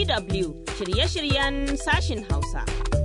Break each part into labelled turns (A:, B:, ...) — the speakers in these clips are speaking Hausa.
A: DW shirye-shiryen sashin Hausa.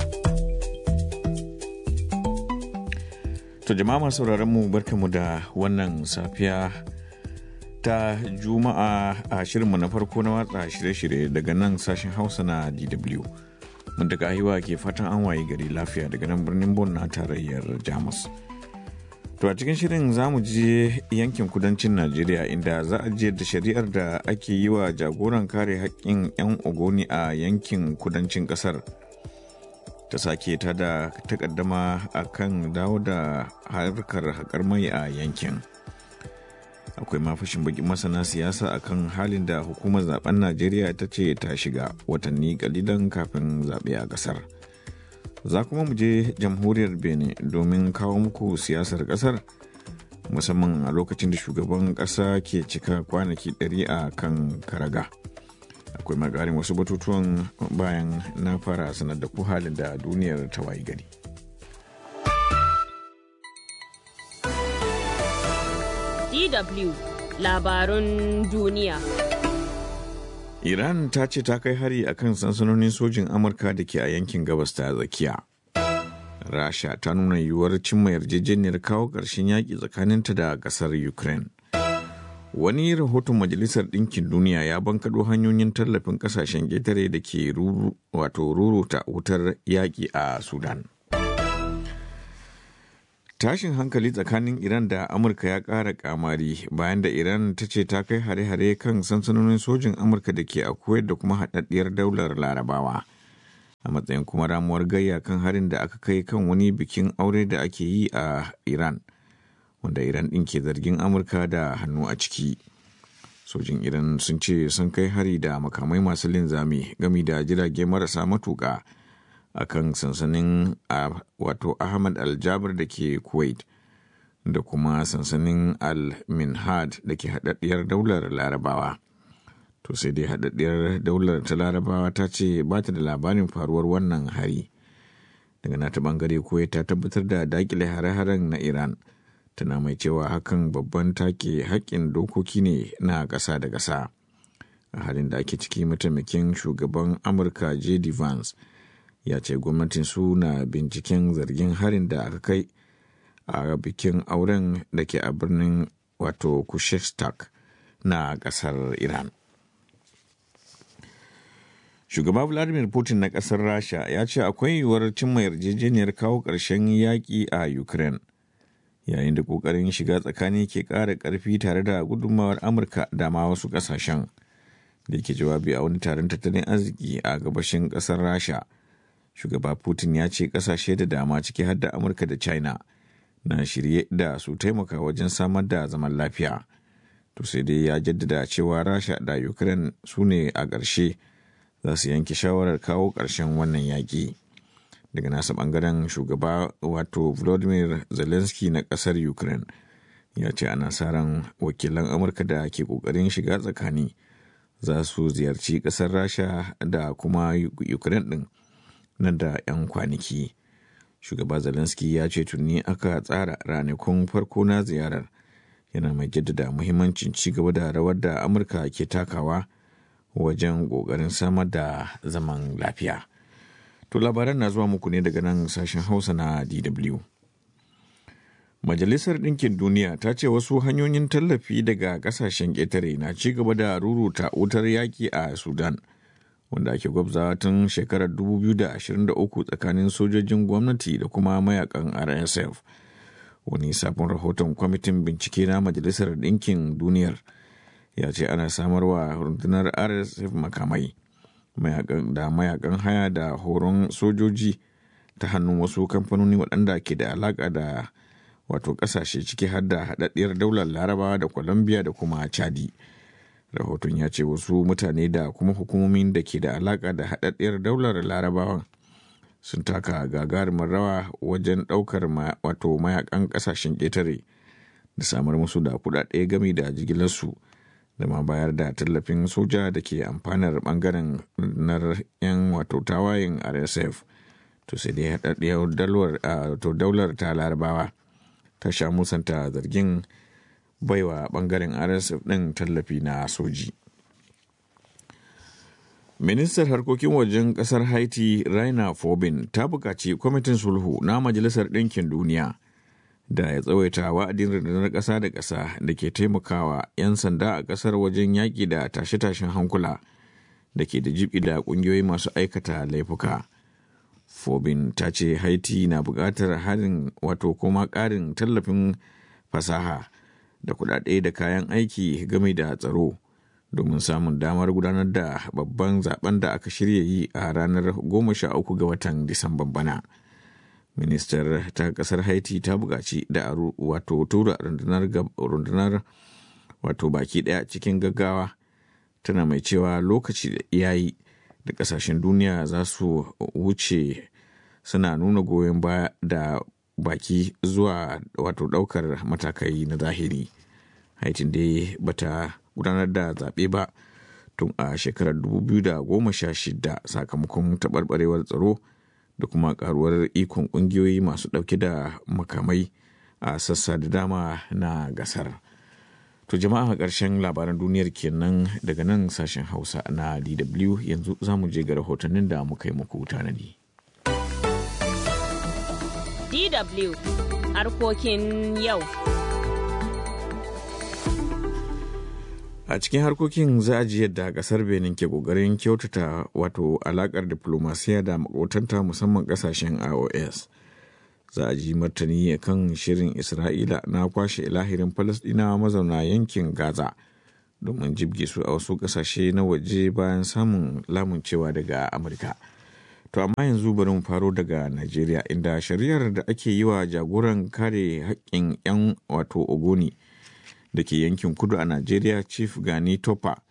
B: To jama'a masu mu barkamu da wannan safiya ta juma'a a shirinmu na farko na watsa shirye-shirye daga nan sashen hausa na DW. Mun daga ahiwa ke fatan an waye gari lafiya daga nan birnin Bon na tarayyar Jamus. To a cikin shirin za mu je yankin kudancin Najeriya inda za a je da shari'ar da ake yi wa jagoran kare haƙƙin 'yan ogoni a yankin kudancin ƙasar. Ta sake ta da takaddama a kan dawo da harkar haƙar mai a yankin. Akwai mafashin bakin masana siyasa akan halin da hukumar zaben Najeriya ta ce ta shiga watanni kalilan kafin zaɓe a ƙasar. za kuma mu je jamhuriyar benin domin kawo muku siyasar kasar musamman a lokacin da shugaban kasa ke cika kwanaki 100 a kan karaga akwai magarin wasu batutuwan bayan na fara sanar da ku halin da duniyar ta wayi gari
A: DW labarun duniya.
B: Iran ta ce ta kai hari a kan sansanonin sojin Amurka da ke a yankin gabas ta tsakiya. Rasha ta nuna yiwuwar cimma yarjejeniyar kawo ƙarshen yaƙi tsakaninta da ƙasar Ukraine. Wani rahoton Majalisar Ɗinkin Duniya ya bankaɗo hanyoyin tallafin ƙasashen ƙetare da ke wato ruruta wutar yaƙi a Sudan. Tashin hankali tsakanin Iran da Amurka ya ƙara kamari bayan da Iran ta ce ta kai hare-hare kan sansanonin sojin Amurka da ke a Kuwait da kuma haɗaɗɗiyar daular Larabawa. A matsayin kuma ramuwar gayya kan harin da aka kai kan wani bikin aure da ake yi a Iran, wanda Iran ɗin ke zargin Amurka da hannu a ciki. Sojin Iran sun ce sun kai hari da makamai masu linzami gami da jirage marasa matuƙa. a kan sansanin wato ahmad aljabir da ke kuwait da kuma sansanin al-minhad da ke haɗaɗɗiyar daular larabawa to sai dai haɗaɗɗiyar daular ta larabawa ta ce ba ta da labarin faruwar wannan hari daga nata ɓangare kuwait ta tabbatar da dakile hare-haren na iran tana mai cewa hakan babban take haƙƙin dokoki ne na ƙasa da ƙasa a halin da ake ciki mataimakin shugaban amurka j.d. vance ya ce gwamnatin su na binciken zargin harin da aka kai a bikin auren da ke a birnin wato kushestak na kasar iran shugaba vladimir putin na kasar rasha ya ce akwai yiwuwar cimma yarjejeniyar kawo ƙarshen yaƙi a ukraine yayin da ƙoƙarin shiga tsakani ke ƙara ƙarfi tare da gudunmawar amurka da ma wasu ƙasashen da ke jawabi a wani taron tattalin arziki a gabashin ƙasar rasha shugaba putin ya ce kasashe da dama ciki har da amurka da china na shirye da su taimaka wajen samar da zaman lafiya to sai dai ya jaddada cewa rasha da ukraine su ne a ƙarshe za su yanke shawarar kawo ƙarshen wannan yaƙi daga nasa ɓangaren shugaba wato volodymyr zelensky na ƙasar ukraine ya ce ana sa ran wakilan amurka da ke ƙoƙarin shiga tsakani za su ziyarci ƙasar rasha da kuma ukraine ɗin nan da 'yan kwanaki. Shugaba Zelensky ya ce tuni aka tsara ranakun farko na ziyarar yana mai jaddada muhimmancin ci gaba da rawar da Amurka ke takawa wajen ƙoƙarin samar da zaman lafiya. To labaran na zuwa muku ne daga nan sashen Hausa na DW. Majalisar Ɗinkin Duniya ta ce wasu hanyoyin tallafi daga ƙasashen ƙetare na ci gaba da ruruta wutar yaƙi a Sudan. wanda ake gwabza tun shekarar 2023 tsakanin sojojin gwamnati da kuma mayakan rsf wani sabon rahoton kwamitin bincike na majalisar ɗinkin duniyar ya ce ana samarwa rundunar rsf makamai da mayakan haya da horon sojoji ta hannun wasu kamfanoni waɗanda ke da alaƙa da wato ƙasashe ciki har da haɗaɗɗiyar daular larabawa da colombia da kuma chadi. rahoton ya ce wasu mutane da kuma hukumomin da ke da alaka da haɗaɗɗiyar daular larabawan sun taka gagarumin rawa wajen ɗaukar wato mayakan ƙasashen ƙetare da samar musu da kuɗaɗe gami da jigilarsu da ma bayar da tallafin soja da ke amfanar ɓangaren na 'yan wato tawayen rsf to sai dai haɗaɗɗiyar daular ta larabawa ta sha musanta zargin baiwa bangaren rsf ɗin tallafi na soji Ministar harkokin wajen kasar Haiti Raina Fobin ta buƙaci kwamitin sulhu na Majalisar Ɗinkin Duniya da ya tsawaita wa'adin rundunar ƙasa da ƙasa da ke taimakawa 'yan sanda a ƙasar wajen yaƙi da tashe-tashen hankula da ke da jibi da ƙungiyoyi masu aikata laifuka. Fobin ta ce Haiti na buƙatar harin wato kuma ƙarin tallafin fasaha da kuɗaɗe da kayan aiki game da tsaro. domin samun damar gudanar da babban zaben da aka shirya yi a ranar 13 ga watan Disamban bana. Ministar ta kasar Haiti ta buƙaci da wato tura rundunar wato baki ɗaya cikin gaggawa tana mai cewa lokaci da iyayi da ƙasashen duniya za su wuce suna nuna goyon baya da baki zuwa wato ɗaukar matakai na zahiri. Haiti dai bata gudanar da zaɓe ba tun a shekarar 2016 sakamakon taɓarɓarewar tsaro da kuma ƙaruwar ikon ƙungiyoyi masu ɗauke da makamai a sassa da dama na gasar. To jama'a ƙarshen labaran duniyar kenan daga nan sashen Hausa na DW yanzu za mu je ga rahotannin da muka yi muku tanadi.
A: DW harkokin yau.
B: a cikin harkokin za a ji yadda kasar benin ke kokarin kyautata wato alakar diplomasiya da makotanta musamman kasashen ios za a ji martani kan shirin isra'ila na kwashe ilahirin falasdinawa mazauna yankin gaza domin jibge su a wasu kasashe na waje bayan samun lamuncewa daga amurka to amma yanzu bari mu faro daga najeriya inda shari'ar da ake yi wa jagoran kare haƙƙin 'yan wato ogoni da ke yankin kudu a Najeriya Chief Gani Topa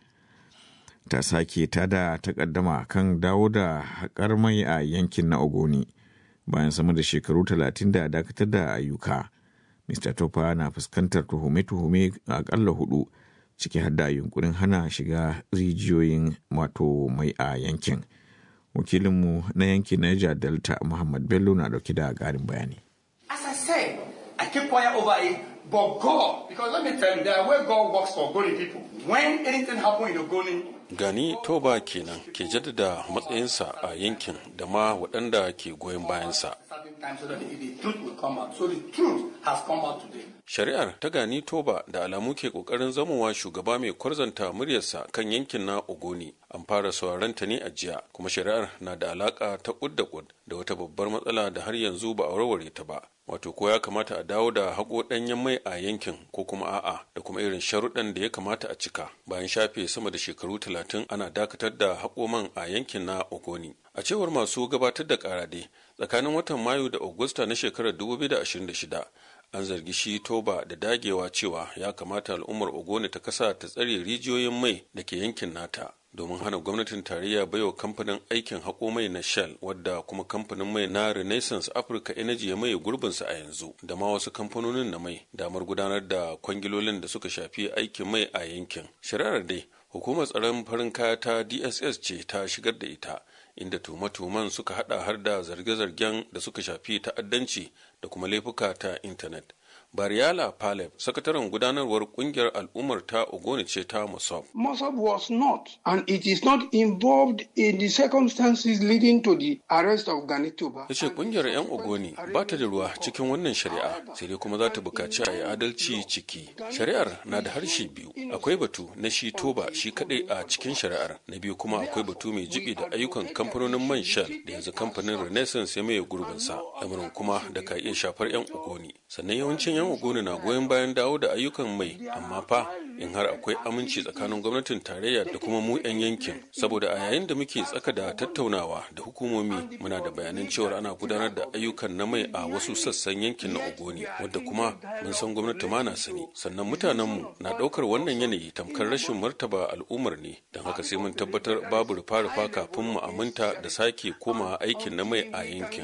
B: ta sake ta da takaddama kan dawo da haƙar mai a yankin na Ogoni bayan sama da shekaru talatin da dakatar da ayyuka. Mr. Topa na fuskantar tuhume-tuhume aƙalla hudu ciki har da yunkurin hana shiga rijiyoyin wato mai a yankin. Wakilinmu na yankin Niger Delta Muhammad Bello na dauke da ƙarin bayani.
C: As I said, I keep quiet over it But God, because let me tell you, there where God works for Ogoni people. When anything happen in Ogoni,
D: Gani Toba kenan ke jaddada matsayinsa a yankin da ma waɗanda ke goyon bayansa.
C: so that the truth will come out. So the truth has come out today.
D: Shari'ar ta Gani Toba da alamu ke ƙoƙarin zamowa shugaba mai kwarzanta muryarsa kan yankin na Ogoni. An fara sauraron ta ne a jiya, kuma shari'ar na da alaƙa ta ƙud da ƙud da wata babbar matsala da har yanzu ba a warware ta ba. wato ko ya kamata a dawo da haƙo ɗanyen mai a yankin ko kuma a'a da kuma irin sharuɗan da ya kamata a cika bayan shafe sama da shekaru talatin ana dakatar da haƙo man a yankin na ogoni a cewar masu gabatar da ƙarade tsakanin watan mayu da augusta na shekarar 2026 an zargi shi toba da dagewa cewa ya kamata al'ummar ogoni ta kasa ta tsare rijiyoyin mai da ke yankin nata domin hana gwamnatin tarayya baiwa kamfanin aikin haƙo mai na shell wadda kuma kamfanin mai na renaissance africa energy ya maye gurbinsa a yanzu da ma wasu kamfanonin na mai damar gudanar da kwangilolin da suka shafi aikin mai a yankin shari'ar dai hukumar tsaron farin kaya ta dss ce ta shigar da ita inda tuhume-tuhumen suka hada har da zarge-zargen da suka shafi ta'addanci da kuma laifuka ta intanet Bariala Paleb, sakataren gudanarwar kungiyar al'ummar ta Ogoni ce ta Mossab.
E: Mossab was not, and it is not involved in the circumstances leading to the arrest of Ganituba.
D: Ya ce kungiyar 'yan Ogoni ba ta da ruwa cikin wannan shari'a, sai dai kuma za ta bukaci a yi adalci ciki. Shari'ar na da harshe biyu, akwai batu na shi toba shi kadai a cikin shari'ar, na biyu kuma akwai batu mai jibi da ayyukan kamfanonin man Shell da yanzu kamfanin Renaissance ya maye gurbinsa, lamarin kuma da ka iya shafar 'yan Ogoni. Sannan yawancin 'yan Ogoni na goyon bayan dawo da ayyukan mai amma fa in har akwai aminci tsakanin gwamnatin tarayya da kuma mu 'yan yankin saboda a yayin da muke tsaka da tattaunawa da hukumomi muna da bayanan cewar ana gudanar da ayyukan na mai a wasu sassan yankin na ogoni wadda kuma mun san gwamnati ma na sani sannan mutanenmu na ɗaukar wannan yanayi tamkar rashin martaba al'ummar ne don haka sai mun tabbatar babu rufa-rufa kafin mu aminta da sake koma aikin na mai a yankin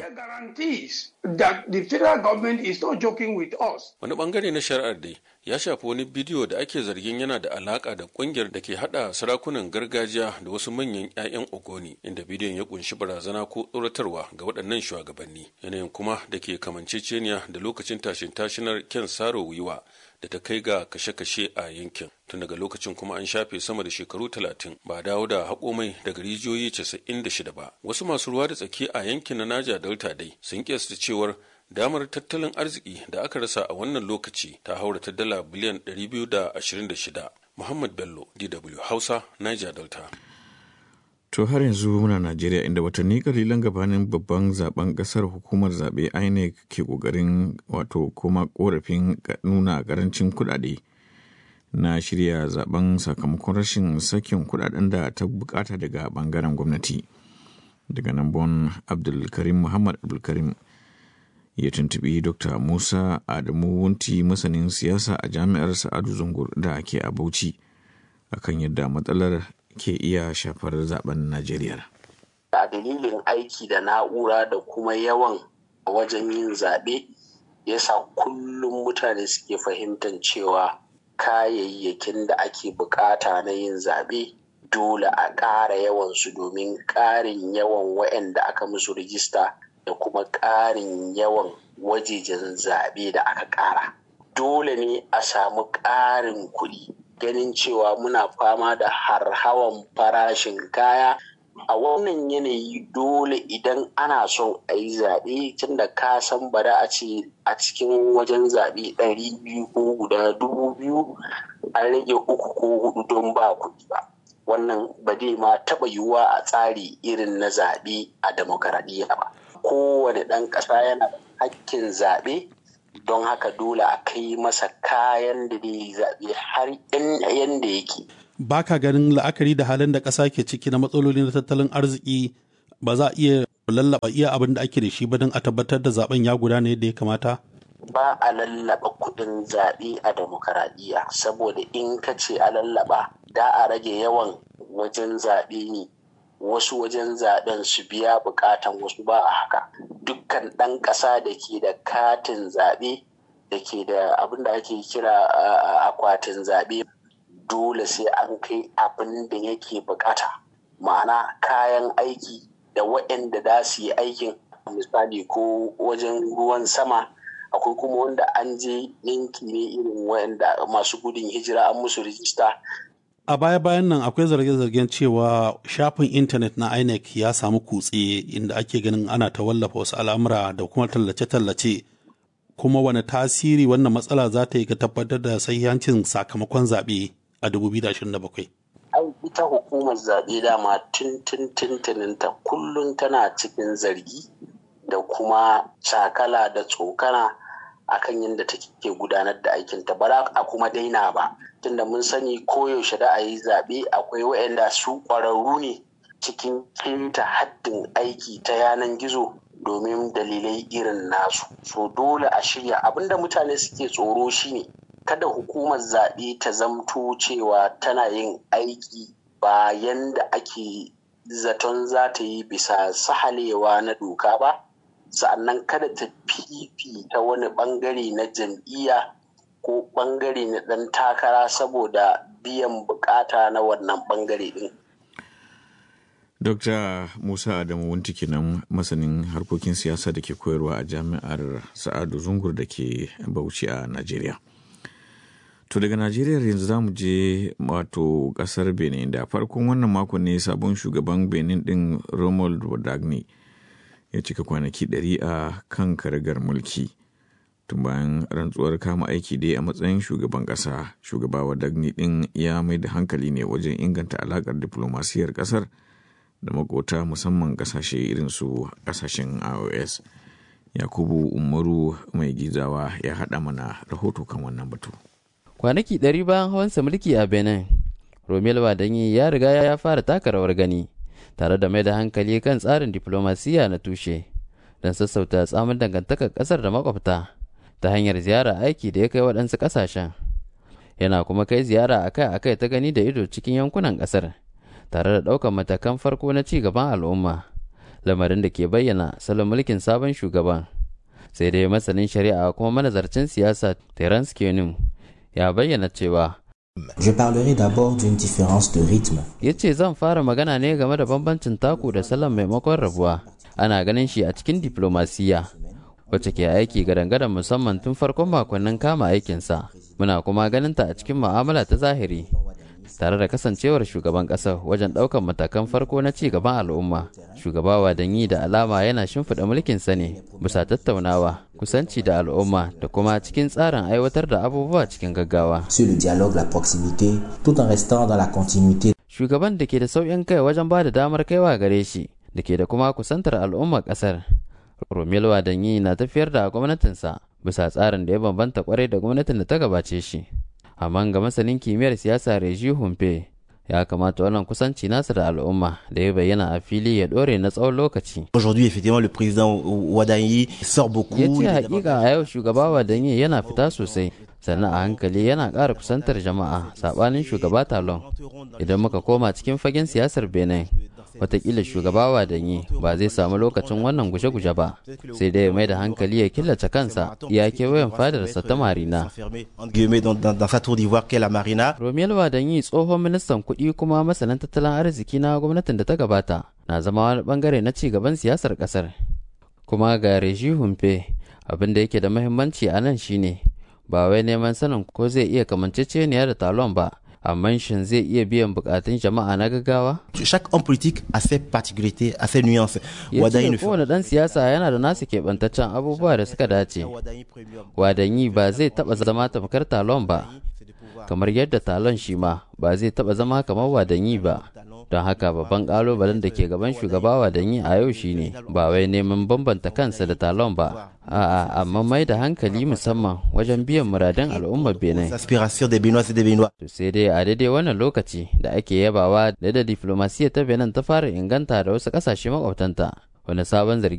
E: that the federal government is not joking with us.
D: Wani bangare na shari'ar dai ya shafi wani bidiyo da ake zargin yana da alaka da kungiyar da ke hada sarakunan gargajiya da wasu manyan 'ya'yan ogoni inda bidiyon ya kunshi barazana ko tsoratarwa ga waɗannan shugabanni yanayin kuma da ke kamanceceniya da lokacin tashin tashinar ken saro wiwa da ta kai ga kashe-kashe a yankin tun daga lokacin kuma an shafe sama da shekaru talatin ba dawo da haƙo mai daga rijiyoyi casa'in da shida ba wasu masu ruwa da tsaki a yankin na naja delta dai sun kiyasta cewar damar tattalin arziki da aka rasa a wannan lokaci ta haura ta dala biliyan 226 muhammad bello dw hausa niger delta
B: To har yanzu muna Najeriya inda watanni kalilan gabanin babban zaben kasar hukumar zaɓe INEC ke ƙoƙarin wato kuma ƙorafin nuna ƙarancin kuɗaɗe na shirya zaben sakamakon rashin sakin kuɗaɗen da ta bukata daga ɓangaren gwamnati. Daga nan bon Abdulkarim Muhammad Abdulkarim ya tuntubi Dr. Musa Adamu Wunti masanin siyasa a jami'ar Sa'adu Zungur da ke a Bauchi akan yadda matsalar ke iya shafar zaben Najeriya.
F: A dalilin aiki da na'ura da kuma yawan wajen yin zaɓe yasa kullum mutane suke fahimtar cewa kayayyakin da ake bukata na yin zaɓe dole a ƙara yawansu domin ƙarin yawan waɗanda aka musu rijista da kuma ƙarin yawan wajejen zaɓe da aka ƙara. Dole ne a samu ƙarin kuɗi ganin cewa muna fama da harhawan farashin kaya a wannan yanayi dole idan ana son a yi zaɓe tun da ka san bada a ce a cikin wajen zaɓe ɗari biyu ko guda dubu biyu an rage uku ko hudu don ba kuɗi ba wannan ba zai ma taɓa yiwuwa a tsari irin na zaɓe a demokaradiyya ba kowane ɗan ƙasa yana da hakkin zaɓe don haka dole a kai masa kayan da zai zaɓe har yanda yake.
G: Ba ka ganin la'akari da halin da ƙasa ke ciki na matsaloli na tattalin arziki ba za a iya lallaba iya abin da ake da shi ba don a tabbatar da zaben ya gudana yadda ya kamata?
F: Ba a lallaba kuɗin zaɓe a demokaradiyya saboda in ka ce a lallaba da a rage yawan wajen zaɓe ne wasu wajen zaben su biya bukatan wasu ba a haka dukkan ɗan ƙasa da ke da katin zaɓe da ke da abin da ake kira akwatin zaɓe dole sai an kai abin da yake bukata ma'ana kayan aiki da waɗanda za su yi aikin misali ko wajen ruwan sama akwai kuma wanda an je yanki ne irin waɗanda masu gudun hijira an musu rijista
G: A baya-bayan nan akwai zarge-zargen cewa shafin intanet na INEC ya samu kutse inda ake ganin ana ta wallafa wasu al'amura da kuma tallace-tallace. Kuma wane tasiri wannan matsala za ta yi ga tabbatar da sahihancin sakamakon zaɓe a 2027?
F: Ai, ita hukumar zaɓe dama tun tun ta kullum tana cikin zargi da kuma cakala da tsokana akan yadda take gudanar da aikinta ba za a kuma daina ba tunda mun sani koyaushe da a yi zaɓe akwai waɗanda su ƙwararru ne cikin keta haddin aiki ta yanan gizo domin dalilai irin nasu so dole a shirya abinda mutane suke tsoro shine kada hukumar zaɓe ta zamto cewa tana yin aiki bayan da ake zaton za ta yi bisa sahalewa na doka ba sa'annan kada ta fifita wani bangare na jam'iyya ko bangare na ɗan takara saboda biyan bukata na wannan bangare ɗin.
B: Dr. Musa Adamu Wunti kenan masanin harkokin siyasa da ke koyarwa a jami'ar Sa'adu Zungur da ke Bauchi a Najeriya. To daga Najeriya yanzu za mu je wato kasar Benin da farkon wannan makon ne sabon shugaban Benin din Romuald Wadagni ya cika kwanaki ɗari a kan karagar mulki. Tun bayan rantsuwar kama aiki dai a matsayin shugaban ƙasa, shugaba Wadagni din ya mai da hankali ne wajen inganta alaƙar diplomasiyar ƙasar da makota musamman ƙasashe irin su ƙasashen IOS. Yakubu Umaru mai gizawa ya haɗa mana rahoto kan wannan batu.
H: kwanaki ɗari bayan hawansa mulki a benin romel wadanyi ya riga ya fara taka rawar gani tare da mai da hankali kan tsarin diplomasiya na tushe don sassauta tsamin dangantakar ƙasar da makwabta ta hanyar ziyara aiki da ya kai waɗansu ƙasashen yana kuma kai ziyara akai-akai ta gani da ido cikin yankunan ƙasar tare da ɗaukar matakan farko na ci gaban al'umma lamarin da ke bayyana salon mulkin sabon shugaban sai dai masanin shari'a kuma manazarcin siyasa terence kenim ya bayyana cewa
I: Je parlerai d'abord d'une différence de rythme.
H: ya ce zan fara magana ne game da bambancin taku da salon maimakon rabuwa ana ganin shi a cikin diplomasiya wacce ke aiki gadan-gadan musamman tun farkon makonnin kama aikinsa muna kuma ganin ta a cikin mu'amala ta zahiri tare da kasancewar shugaban ƙasar wajen ɗaukar matakan farko na ci gaban al'umma shugaba wadanyi da alama yana shimfiɗa mulkinsa ne bisa tattaunawa kusanci da al'umma da kuma cikin tsarin aiwatar da abubuwa cikin gaggawa
I: sur le dialogue, la proximité, tout en restant dans la continuité
H: shugaban da ke da sauƙin kai wajen ba da damar kaiwa gare shi da ke da kuma kusantar al'ummar ƙasar romelu wadanyi na tafiyar da gwamnatinsa bisa tsarin da ya bambanta kwarai da gwamnatin da ta gabace shi amma ga masanin kimiyyar siyasa reji humpe ya kamata wannan kusanci nasa da al'umma da ya bayyana a fili ya dore na tsawon lokaci
J: Aujourd'hui, effectivement, le président Ouaddaï sort beaucoup.
H: ya ce
J: il est
H: hakika a yau shugaba wadanyi yana fita sosai sannan a hankali yana ƙara kusantar jama'a saɓanin shugaba talon idan muka koma cikin fagen siyasar benin watakila shugaba wadanyi ba zai samu lokacin wannan guje-guje ba sai dai ya mai da hankali ya killace kansa ya kewayen fadarsa ta marina
J: enfermé, entre guillemets, dans, dans- dans sa tour d'ivoire qu'est la Marina.
H: Romel Wadanyi tsohon ministan kuɗi kuma masanin tattalin arziki na gwamnatin da ta gabata na zama wani bangare na ci gaban siyasar ƙasar. Kuma ga Reji Humpe abin da yake da mahimmanci a nan shine ba wai neman sanin ko zai iya kamanceceniya da talon ba amma shin zai iya biyan bukatun jama'a na gaggawa?
J: Chaque homme politique a ses particularités, a ses nuances.
H: Ya
J: Ouaddaï ne
H: ce
J: fait
H: kowane ɗan siyasa yana da nasu keɓantaccen abubuwa da suka dace. Wadanyi ba zai taɓa zama tamkar talon ba. kamar yadda talon shi ma ba zai taba zama kamar wadanyi ba don haka babban kalubalen da ke gaban shugaba wadanyi a yau shine ba wai neman bambanta kansa da talon ba a'a amma mai da hankali musamman wajen biyan muradun al'ummar benin
J: L'aspiration des Béninois et des Béninois.
H: to sai dai a daidai wannan lokaci da ake yabawa da da diflomasiyya ta benin ta fara inganta da wasu kasashe makwabtanta wani sabon zargi